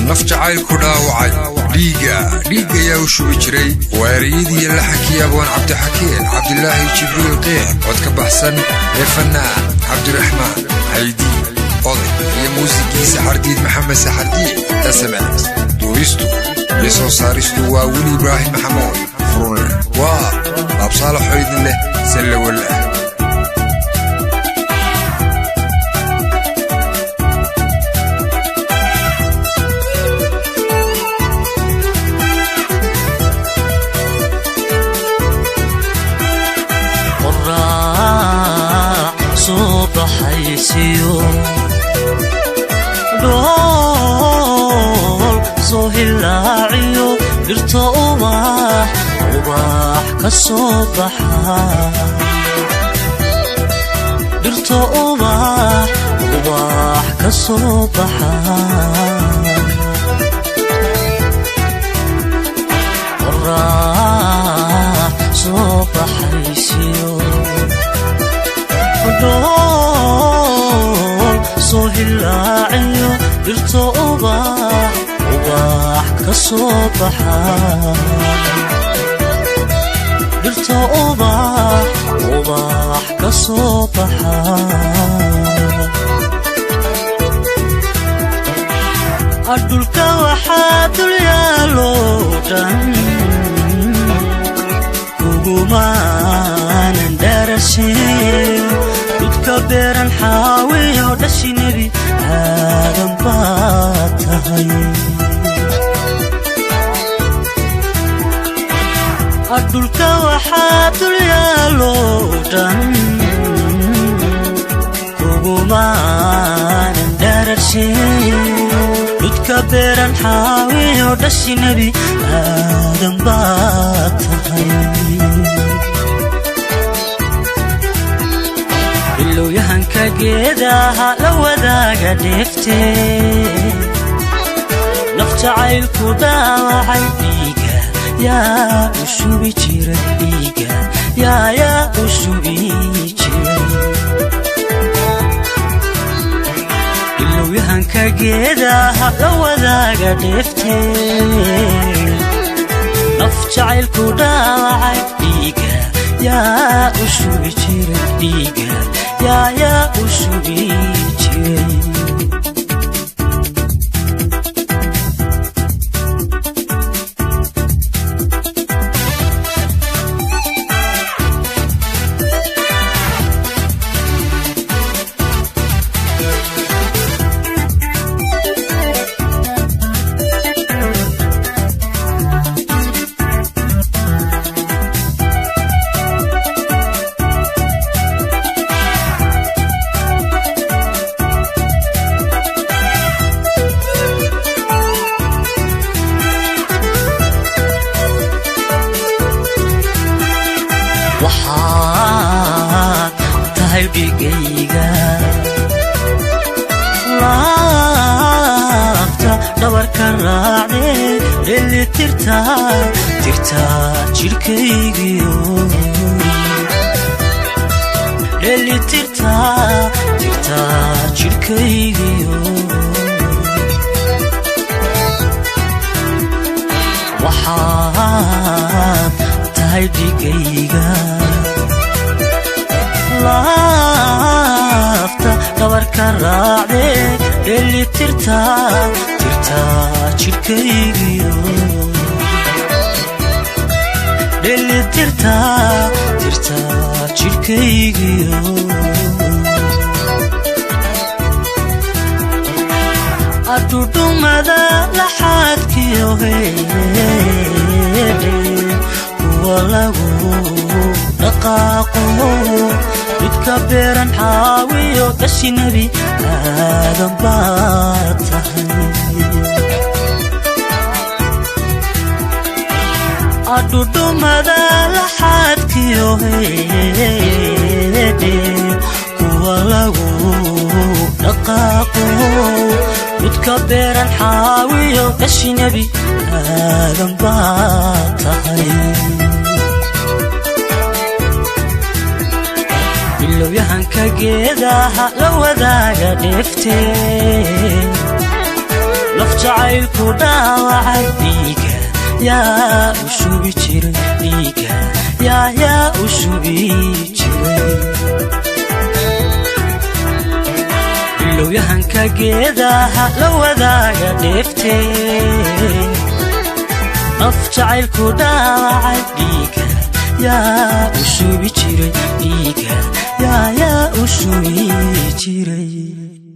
naf jacaylku dhaawacay dhiiga dhiig ayaa u shubi jiray waariyadii laxankii abwaan cabdixakiin cabdilaahi jibriil qeex cod ka baxsan ee fannaan cabdiraxmaan haydi oday iyo muusigiisa xardiid maxamed saxardiid sms duubistu iyo soo saaristu waa weli ibraahim maxamuud furunleh waa laabsaalaxoo idin leh sallawallah dhool soo hilaaciyo dhirto ubax ubax ka soo baxa dhirto ubax ubax ka soo baxa qorax soo baxaysiyo dhool soo hilaaciyo dhirto ubax ubax ka soo baxa dhirto ubax ubax ka soo baxa adhulka waxaa dul yaalo dhan kugumaanan dharashin dudka beeran xaawiyo dhashi nebi aadan baad tahay adhulka waxaa dul yaalo dhan kugumaanan dharashin dudka beeran xaawiyo dhashi nebi aadan baad tahay ilowyahanka geedaha la wadaaga dheefte naf jacaylku dhaawacay dhiiga yaa u shubi jira dhiiga yaa yaa u shubi jiray ilowyahanka geedaha la wadaaga dheefte naf jacaylku dhaawacay dhiiga yaa u shubi jira dhiiga yaa yaa u shubi jiray waxaad tahay dhigayga laabta dhabarka raacde dheli tirta tirta jidhkaygiyo dheli tirta tirta jidhkaygiyo waxaad tahay dhigayga laafta dhabarka raacde dheli tirta tirta jidhkaygiyo dheli tirta tirta jidhkaygiyo adhudhumada laxaadkiyo heedhe kuwa lagu dhaqaaqo dudka beeran xaawiyo dhashi nebi aadan baad tahay adhudhumada laxaadkiyo heedhe kuwa lagu dhaqaaqo dudka beeran xaawiyo dhashi nebi aadan baad tahay ilowyahanka geedaha la wadaaga dheefte naf jacaylku dhaawacay dhiiga yaa u shubi jiray dhiiga yaa yaa u shubi jiray ilowyahanka geedaha la wadaaga dheeftee af jacaylku dhaawacay dhiiga yaa u shubi jiray dhiiga yaa yaa u shubi jiray